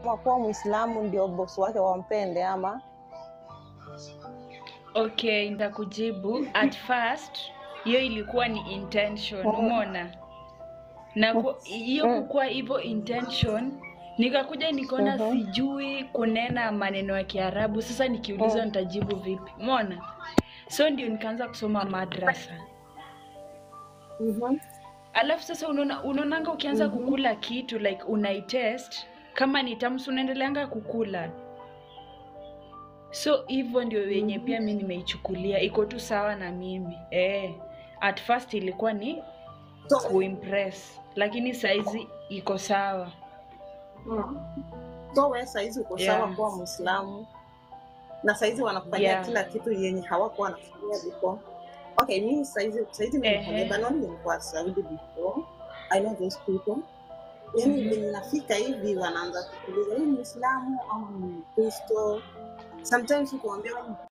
kuamua kuwa Muislamu ndio bosi wake wampende ama Okay, nitakujibu. At first hiyo ilikuwa ni intention, umeona? Na ku- hiyo Mm. kukuwa hivyo intention, nikakuja nikaona Mhm. sijui kunena maneno ya Kiarabu. Sasa nikiulizwa Mm. nitajibu vipi? Umeona? So ndio nikaanza kusoma madrasa. Mhm. Alafu sasa unaona unaonanga ukianza Mhm. kukula kitu like unaitest kama ni tamu, si unaendeleanga kukula. So hivyo ndio wenye pia mi nimeichukulia, iko tu sawa na mimi eh. At first ilikuwa ni so, kuimpress, lakini saizi iko sawa. mm. so we saizi uko Yeah. sawa kuwa Muislamu na saizi wanakufanyia Yeah. kila kitu yenye hawakuwa wanafanyia before. Okay, mimi saizi saizi mimi Ehe. Lebanon nilikuwa Saudi before. I know those people. Yaani Mhm. venye nafika hivi wanaanza kukuuliza wewe ni Muislamu ama ni Mkristo. Sometimes ukiwaambia wewe ni